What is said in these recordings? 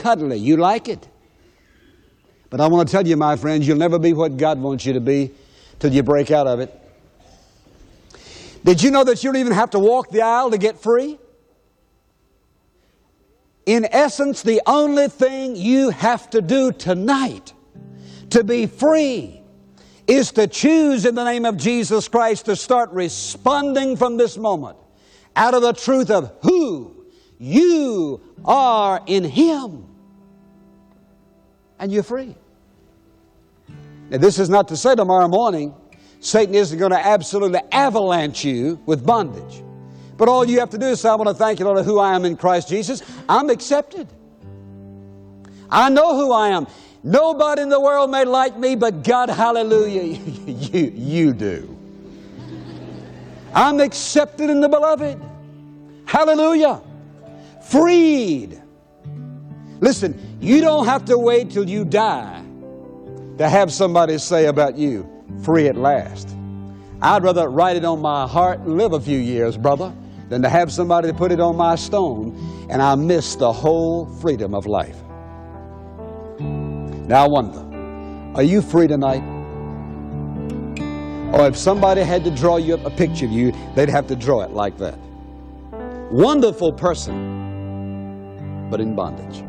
cuddly. You like it. But I want to tell you, my friends, you'll never be what God wants you to be till you break out of it. Did you know that you don't even have to walk the aisle to get free? In essence, the only thing you have to do tonight to be free is to choose in the name of Jesus Christ to start responding from this moment out of the truth of who you are in Him. And you're free. Now, this is not to say tomorrow morning Satan isn't going to absolutely avalanche you with bondage. But all you have to do is say, I want to thank you, Lord, who I am in Christ Jesus. I'm accepted. I know who I am. Nobody in the world may like me, but God, hallelujah, you, you do. I'm accepted in the beloved. Hallelujah. Freed. Listen, you don't have to wait till you die to have somebody say about you, free at last. I'd rather write it on my heart and live a few years, brother, than to have somebody put it on my stone and I miss the whole freedom of life. Now I wonder, are you free tonight? Or if somebody had to draw you up a picture of you, they'd have to draw it like that. Wonderful person, but in bondage.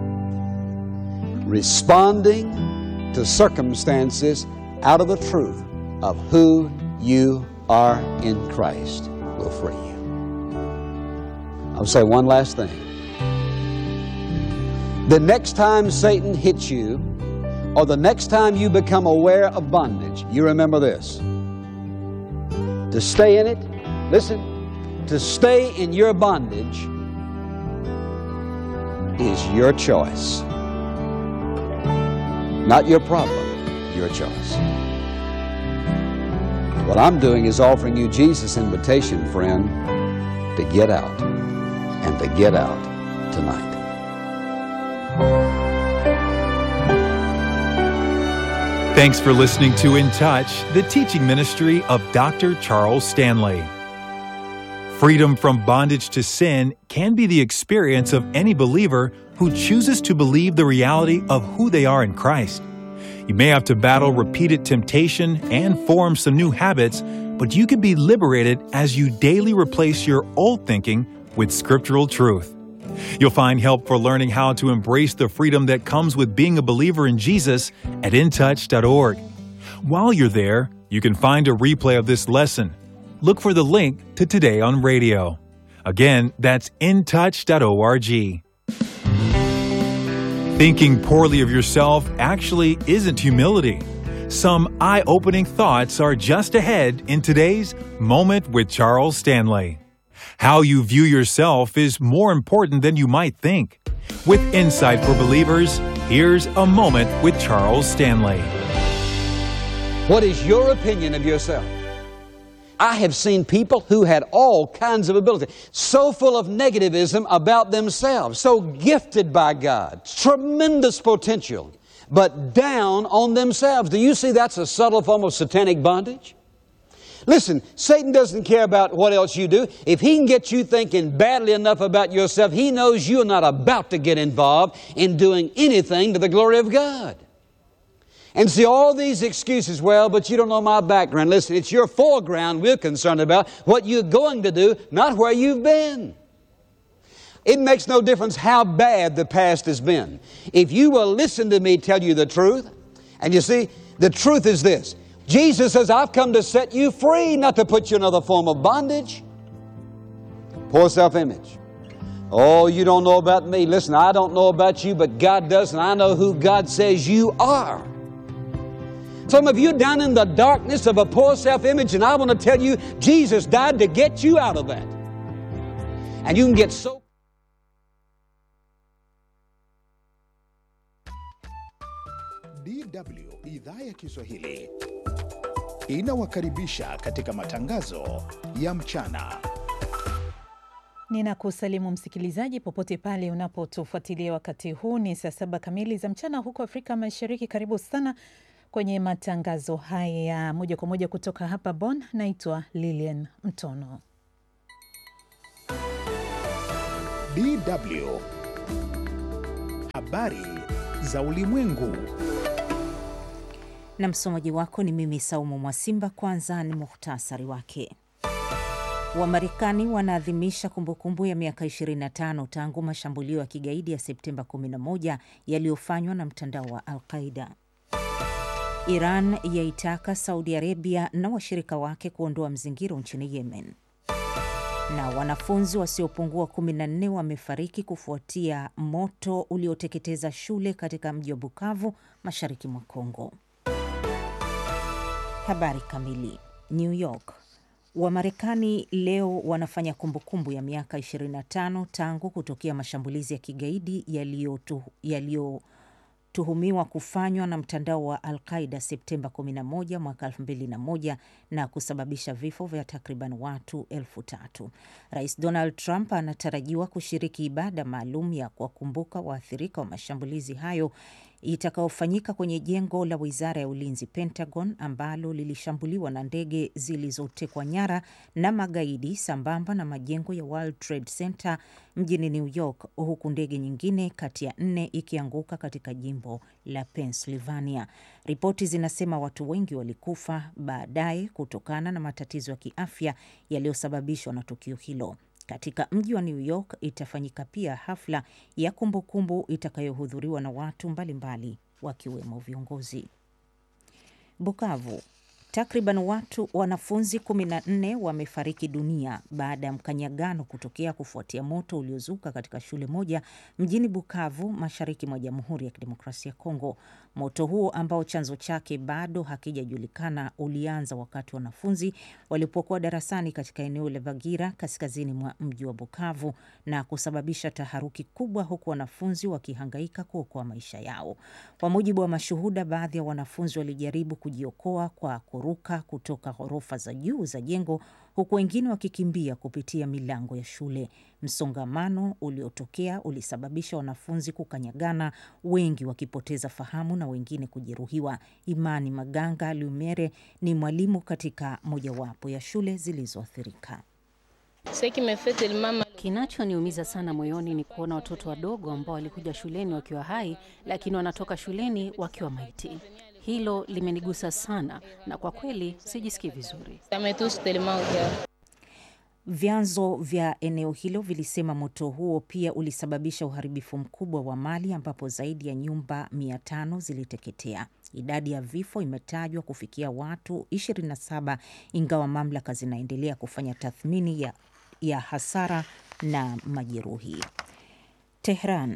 Responding to circumstances out of the truth of who you are in Christ will free you. I'll say one last thing. The next time Satan hits you, or the next time you become aware of bondage, you remember this. To stay in it, listen, to stay in your bondage is your choice. Not your problem, your choice. What I'm doing is offering you Jesus' invitation, friend, to get out and to get out tonight. Thanks for listening to In Touch, the teaching ministry of Dr. Charles Stanley. Freedom from bondage to sin can be the experience of any believer who chooses to believe the reality of who they are in Christ. You may have to battle repeated temptation and form some new habits, but you can be liberated as you daily replace your old thinking with scriptural truth. You'll find help for learning how to embrace the freedom that comes with being a believer in Jesus at intouch.org. While you're there, you can find a replay of this lesson. Look for the link to Today on Radio. Again, that's intouch.org. Thinking poorly of yourself actually isn't humility. Some eye opening thoughts are just ahead in today's Moment with Charles Stanley. How you view yourself is more important than you might think. With Insight for Believers, here's a moment with Charles Stanley. What is your opinion of yourself? I have seen people who had all kinds of ability, so full of negativism about themselves, so gifted by God, tremendous potential, but down on themselves. Do you see that's a subtle form of satanic bondage? Listen, Satan doesn't care about what else you do. If he can get you thinking badly enough about yourself, he knows you're not about to get involved in doing anything to the glory of God. And see all these excuses, well, but you don't know my background. Listen, it's your foreground we're concerned about, what you're going to do, not where you've been. It makes no difference how bad the past has been. If you will listen to me tell you the truth, and you see, the truth is this Jesus says, I've come to set you free, not to put you in another form of bondage. Poor self image. Oh, you don't know about me. Listen, I don't know about you, but God does, and I know who God says you are. Some of you down in the darkness of a poor self image, and I want to tell you, Jesus died to get you out of that. And you can get so. DW idhaa ya Kiswahili inawakaribisha katika matangazo ya mchana. Ninakusalimu msikilizaji popote pale unapotufuatilia wakati huu. Ni saa saba kamili za mchana huko Afrika Mashariki. Karibu sana kwenye matangazo haya moja kwa moja kutoka hapa Bonn. Naitwa Lilian Mtono. DW habari za ulimwengu. Na msomaji wako ni mimi Saumu Mwasimba. Kwanza ni muhtasari wake. Wamarekani wanaadhimisha kumbukumbu ya miaka 25 tangu mashambulio ya kigaidi ya Septemba 11 yaliyofanywa na mtandao wa Al-Qaida. Iran yaitaka Saudi Arabia na washirika wake kuondoa mzingiro nchini Yemen. Na wanafunzi wasiopungua 14 wamefariki kufuatia moto ulioteketeza shule katika mji wa Bukavu, mashariki mwa Kongo. Habari kamili. New York. Wamarekani leo wanafanya kumbukumbu ya miaka 25 tangu kutokea mashambulizi ya kigaidi yaliyotuhumiwa kufanywa na mtandao wa Al-Qaida Septemba 11 mwaka 2001 na kusababisha vifo vya takriban watu elfu tatu. Rais Donald Trump anatarajiwa kushiriki ibada maalum ya kuwakumbuka waathirika wa mashambulizi hayo itakaofanyika kwenye jengo la wizara ya ulinzi Pentagon, ambalo lilishambuliwa na ndege zilizotekwa nyara na magaidi, sambamba na majengo ya World Trade Center mjini New York, huku ndege nyingine kati ya nne ikianguka katika jimbo la Pennsylvania. Ripoti zinasema watu wengi walikufa baadaye kutokana na matatizo ya kiafya yaliyosababishwa na tukio hilo. Katika mji wa New York itafanyika pia hafla ya kumbukumbu itakayohudhuriwa na watu mbalimbali wakiwemo viongozi. Bukavu, takriban watu wanafunzi 14 wamefariki dunia baada ya mkanyagano kutokea kufuatia moto uliozuka katika shule moja mjini Bukavu, mashariki mwa Jamhuri ya Kidemokrasia ya Kongo. Moto huo ambao chanzo chake bado hakijajulikana ulianza wakati wanafunzi walipokuwa darasani katika eneo la Bagira kaskazini mwa mji wa Bukavu na kusababisha taharuki kubwa, huku wanafunzi wakihangaika kuokoa maisha yao. Kwa mujibu wa mashuhuda, baadhi ya wanafunzi walijaribu kujiokoa kwa kuruka kutoka ghorofa za juu za jengo huku wengine wakikimbia kupitia milango ya shule. Msongamano uliotokea ulisababisha wanafunzi kukanyagana, wengi wakipoteza fahamu na wengine kujeruhiwa. Imani Maganga Lumere ni mwalimu katika mojawapo ya shule zilizoathirika. Kinachoniumiza sana moyoni ni kuona watoto wadogo ambao walikuja shuleni wakiwa hai, lakini wanatoka shuleni wakiwa maiti. Hilo limenigusa sana na kwa kweli sijisikii vizuri. Vyanzo vya eneo hilo vilisema moto huo pia ulisababisha uharibifu mkubwa wa mali ambapo zaidi ya nyumba mia tano ziliteketea. Idadi ya vifo imetajwa kufikia watu 27 ingawa mamlaka zinaendelea kufanya tathmini ya, ya hasara na majeruhi. Tehran.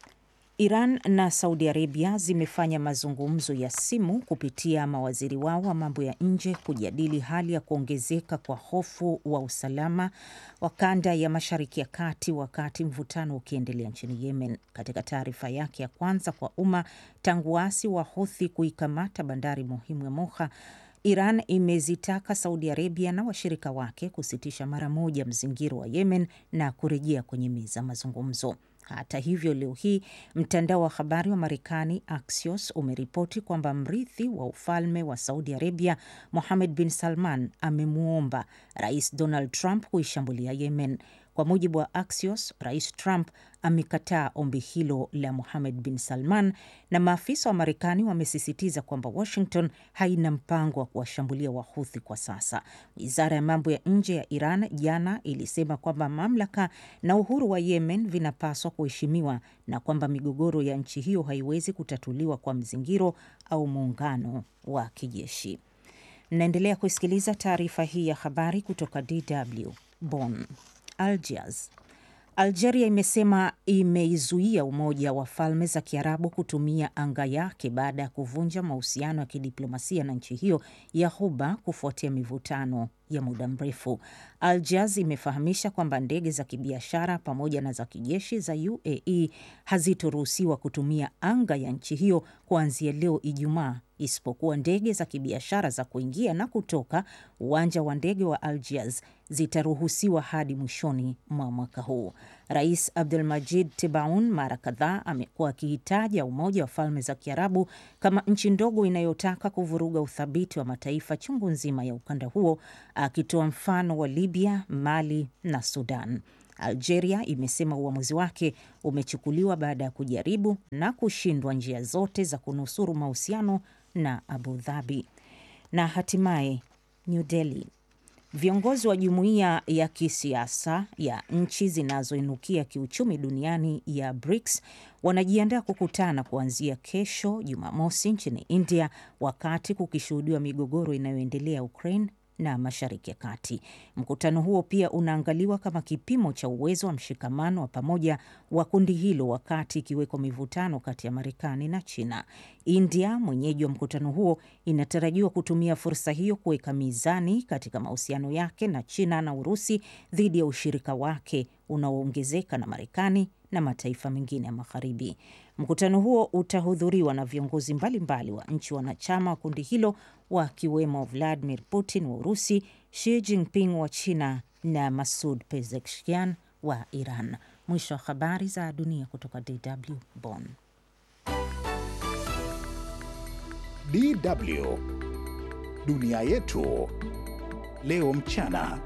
Iran na Saudi Arabia zimefanya mazungumzo ya simu kupitia mawaziri wao wa mambo ya nje kujadili hali ya kuongezeka kwa hofu wa usalama wa kanda ya Mashariki ya Kati wakati mvutano ukiendelea nchini Yemen. Katika taarifa yake ya kwanza kwa umma tangu waasi wa Houthi kuikamata bandari muhimu ya Moha, Iran imezitaka Saudi Arabia na washirika wake kusitisha mara moja mzingiro wa Yemen na kurejea kwenye meza mazungumzo. Hata hivyo, leo hii mtandao wa habari wa Marekani Axios umeripoti kwamba mrithi wa ufalme wa Saudi Arabia Mohammed bin Salman amemwomba Rais Donald Trump kuishambulia Yemen. Kwa mujibu wa Axios, Rais Trump amekataa ombi hilo la Mohammed bin Salman, na maafisa wa Marekani wamesisitiza kwamba Washington haina mpango wa kuwashambulia Wahuthi kwa sasa. Wizara ya mambo ya nje ya Iran jana ilisema kwamba mamlaka na uhuru wa Yemen vinapaswa kuheshimiwa na kwamba migogoro ya nchi hiyo haiwezi kutatuliwa kwa mzingiro au muungano wa kijeshi. Mnaendelea kusikiliza taarifa hii ya habari kutoka DW Bonn. Algiers. Algeria imesema imeizuia Umoja wa Falme za Kiarabu kutumia anga yake baada ya kuvunja mahusiano ya kidiplomasia na nchi hiyo ya Ghuba kufuatia mivutano ya muda mrefu. Algiers imefahamisha kwamba ndege za kibiashara pamoja na za kijeshi za UAE hazitoruhusiwa kutumia anga ya nchi hiyo kuanzia leo Ijumaa, isipokuwa ndege za kibiashara za kuingia na kutoka uwanja wa ndege wa Algiers zitaruhusiwa hadi mwishoni mwa mwaka huu. Rais Abdelmajid Tebaun mara kadhaa amekuwa akihitaja Umoja wa Falme za Kiarabu kama nchi ndogo inayotaka kuvuruga uthabiti wa mataifa chungu nzima ya ukanda huo, akitoa mfano wa Libya, Mali na Sudan. Algeria imesema uamuzi wake umechukuliwa baada ya kujaribu na kushindwa njia zote za kunusuru mahusiano na Abu Dhabi. Na hatimaye New Delhi. Viongozi wa jumuiya ya kisiasa ya nchi zinazoinukia kiuchumi duniani ya BRICS wanajiandaa kukutana kuanzia kesho Jumamosi nchini India, wakati kukishuhudiwa migogoro inayoendelea Ukraine na Mashariki ya Kati. Mkutano huo pia unaangaliwa kama kipimo cha uwezo wa mshikamano wa pamoja wa kundi hilo, wakati ikiwekwa mivutano kati ya Marekani na China. India, mwenyeji wa mkutano huo, inatarajiwa kutumia fursa hiyo kuweka mizani katika mahusiano yake na China na Urusi dhidi ya ushirika wake unaoongezeka na Marekani na mataifa mengine ya Magharibi. Mkutano huo utahudhuriwa na viongozi mbalimbali wa nchi wanachama wa kundi hilo wakiwemo Vladimir Putin wa Urusi, Xi Jinping wa China na Masud Pezeshkian wa Iran. Mwisho wa habari za dunia kutoka DW Bonn. DW dunia yetu leo mchana.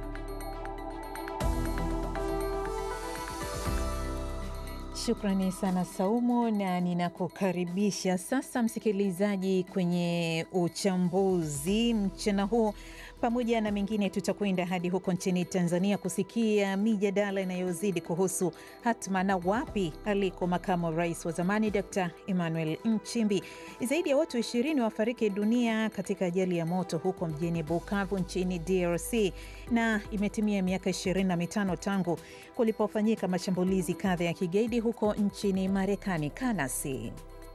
Shukrani sana Saumu, na ninakukaribisha sasa msikilizaji kwenye uchambuzi mchana huu. Pamoja na mengine, tutakwenda hadi huko nchini Tanzania kusikia mijadala inayozidi kuhusu hatma na wapi aliko makamu wa rais wa zamani Dr Emmanuel Nchimbi. Zaidi ya watu ishirini wafariki dunia katika ajali ya moto huko mjini Bukavu nchini DRC, na imetimia miaka ishirini na mitano tangu kulipofanyika mashambulizi kadha ya kigaidi huko nchini Marekani. Kanasi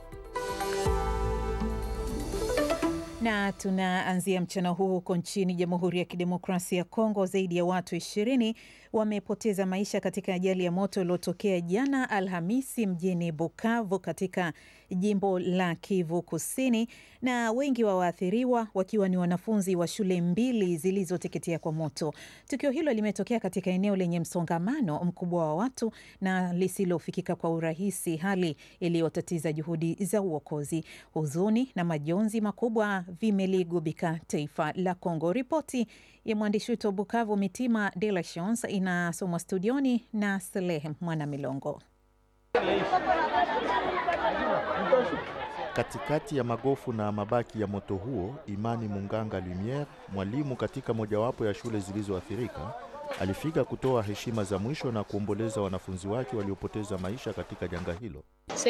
na tunaanzia mchana huu huko nchini Jamhuri ya Kidemokrasia ya Kongo. Zaidi ya watu ishirini wamepoteza maisha katika ajali ya moto iliyotokea jana Alhamisi mjini Bukavu katika jimbo la Kivu Kusini, na wengi wa waathiriwa wakiwa ni wanafunzi wa shule mbili zilizoteketea kwa moto. Tukio hilo limetokea katika eneo lenye msongamano mkubwa wa watu na lisilofikika kwa urahisi, hali iliyotatiza juhudi za uokozi. Huzuni na majonzi makubwa vimeligubika taifa la Kongo. Ripoti ya mwandishi wetu wa Bukavu Mitima De La Chance inasomwa studioni na Salehe Mwana Milongo. Katikati ya magofu na mabaki ya moto huo, Imani Munganga Lumiere, mwalimu katika mojawapo ya shule zilizoathirika, alifika kutoa heshima za mwisho na kuomboleza wanafunzi wake waliopoteza maisha katika janga hilo.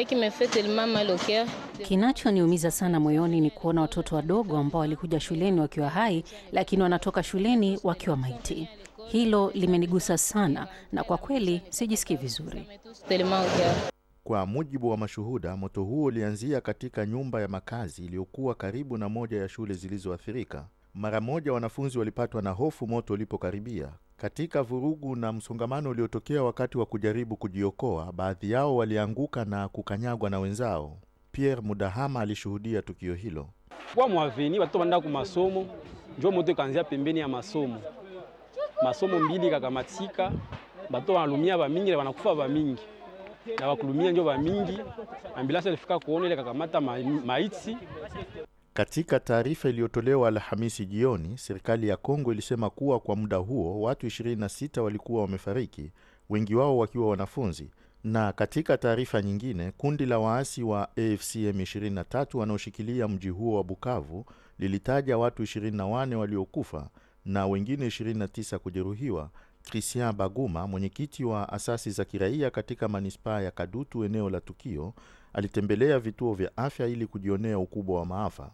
Kinachoniumiza sana moyoni ni kuona watoto wadogo ambao walikuja shuleni wakiwa hai, lakini wanatoka shuleni wakiwa maiti. Hilo limenigusa sana, na kwa kweli sijisikii vizuri. Kwa mujibu wa mashuhuda, moto huo ulianzia katika nyumba ya makazi iliyokuwa karibu na moja ya shule zilizoathirika. Mara moja wanafunzi walipatwa na hofu moto ulipokaribia. Katika vurugu na msongamano uliotokea wakati wa kujaribu kujiokoa, baadhi yao walianguka na kukanyagwa na wenzao. Pierre Mudahama alishuhudia tukio hilo. kwa mwaveni watoto wanaenda ku masomo, njo moto ikaanzia pembeni ya masomo, masomo mbili kakamatika, bato wanalumia bamingi na wanakufa bamingi na wakulumia njo bamingi. Ambulansi alifika kuona ile kakamata ma, maiti Katika taarifa iliyotolewa Alhamisi jioni, serikali ya Kongo ilisema kuwa kwa muda huo watu 26 walikuwa wamefariki, wengi wao wakiwa wanafunzi. Na katika taarifa nyingine, kundi la waasi wa AFC M23 wanaoshikilia mji huo wa Bukavu lilitaja watu 24 waliokufa na wengine 29 kujeruhiwa. Christian Baguma, mwenyekiti wa asasi za kiraia katika manispaa ya Kadutu, eneo la tukio, alitembelea vituo vya afya ili kujionea ukubwa wa maafa.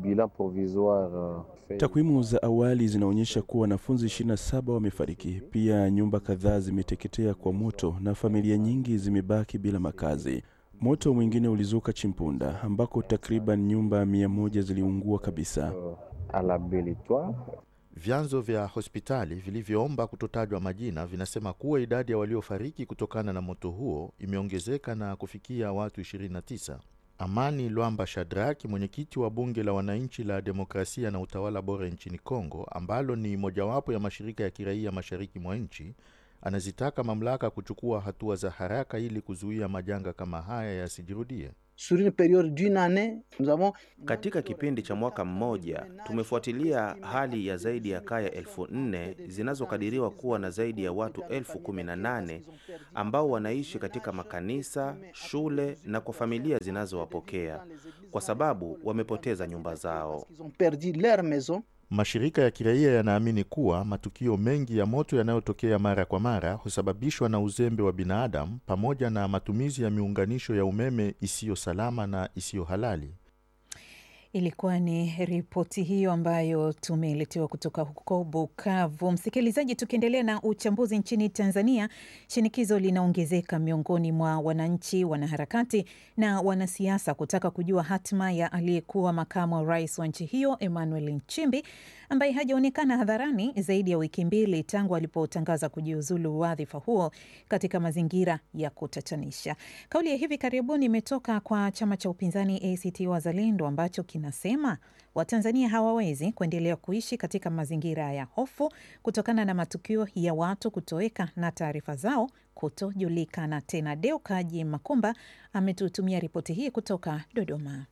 Takwimu za awali zinaonyesha kuwa wanafunzi 27 wamefariki. Pia nyumba kadhaa zimeteketea kwa moto na familia nyingi zimebaki bila makazi. Moto mwingine ulizuka Chimpunda ambako takriban nyumba mia moja ziliungua kabisa. Vyanzo vya hospitali vilivyoomba kutotajwa majina vinasema kuwa idadi ya waliofariki kutokana na moto huo imeongezeka na kufikia watu 29. Amani Lwamba Shadraki, mwenyekiti wa bunge la wananchi la demokrasia na utawala bora nchini Kongo, ambalo ni mojawapo ya mashirika ya kiraia mashariki mwa nchi, Anazitaka mamlaka kuchukua hatua za haraka ili kuzuia majanga kama haya yasijirudie. Sur une période d'une année, nous avons Katika kipindi cha mwaka mmoja tumefuatilia hali ya zaidi ya kaya elfu nne zinazokadiriwa kuwa na zaidi ya watu elfu kumi na nane ambao wanaishi katika makanisa, shule na kwa familia zinazowapokea kwa sababu wamepoteza nyumba zao. ils ont perdu leur maison. Mashirika ya kiraia yanaamini kuwa matukio mengi ya moto yanayotokea mara kwa mara husababishwa na uzembe wa binadamu pamoja na matumizi ya miunganisho ya umeme isiyo salama na isiyo halali. Ilikuwa ni ripoti hiyo ambayo tumeletewa kutoka huko Bukavu. Msikilizaji, tukiendelea na uchambuzi nchini Tanzania, shinikizo linaongezeka miongoni mwa wananchi, wanaharakati na wanasiasa kutaka kujua hatima ya aliyekuwa makamu wa rais wa nchi hiyo Emmanuel Nchimbi ambaye hajaonekana hadharani zaidi ya wiki mbili tangu alipotangaza kujiuzulu wadhifa huo katika mazingira ya kutatanisha. Kauli ya hivi karibuni imetoka kwa chama cha upinzani ACT Wazalendo ambacho kinasema Watanzania hawawezi kuendelea kuishi katika mazingira ya hofu kutokana na matukio ya watu kutoweka na taarifa zao kutojulikana tena. Deo Kaji Makumba ametutumia ripoti hii kutoka Dodoma.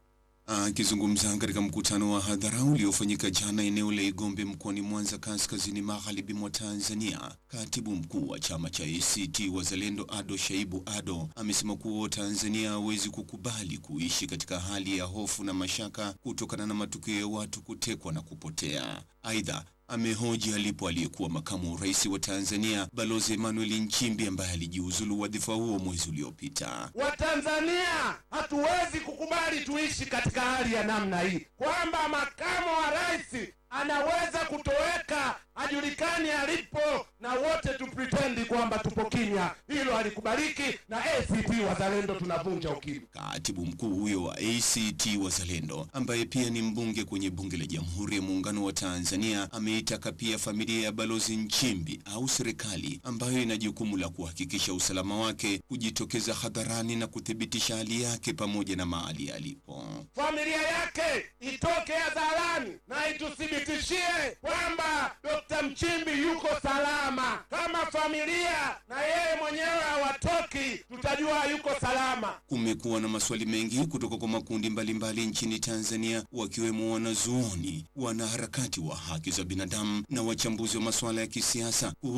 Akizungumza katika mkutano wa hadhara uliofanyika jana eneo la Igombe mkoani Mwanza kaskazini magharibi mwa Tanzania, katibu mkuu wa chama cha ACT Wazalendo Ado Shaibu Ado amesema kuwa Tanzania hawezi kukubali kuishi katika hali ya hofu na mashaka kutokana na matukio ya watu kutekwa na kupotea. Aidha, amehoji alipo aliyekuwa makamu wa rais wa Tanzania Balozi Emmanuel Nchimbi ambaye alijiuzulu wadhifa huo mwezi uliopita. Watanzania hatuwezi kukubali tuishi katika hali ya namna hii, kwamba makamu wa rais anaweza kutoweka, hajulikani alipo, na wote tupritendi kwamba tupo kimya. Hilo halikubaliki, na ACT Wazalendo tunavunja ukimya. Katibu mkuu huyo wa ACT Wazalendo ambaye pia ni mbunge kwenye bunge la Jamhuri ya Muungano wa Tanzania ameitaka pia familia ya Balozi Nchimbi au serikali ambayo ina jukumu la kuhakikisha usalama wake kujitokeza hadharani na kuthibitisha hali yake pamoja na mahali alipo. Familia yake itoke hadharani na ituthibitishie kwamba Dr. Mchimbi yuko salama. Kama familia na yeye mwenyewe hawatoki, tutajua yuko salama. Kumekuwa na maswali mengi kutoka kwa makundi mbalimbali mbali nchini Tanzania, wakiwemo wanazuoni, wanaharakati wa haki za binadamu na wachambuzi wa masuala ya kisiasa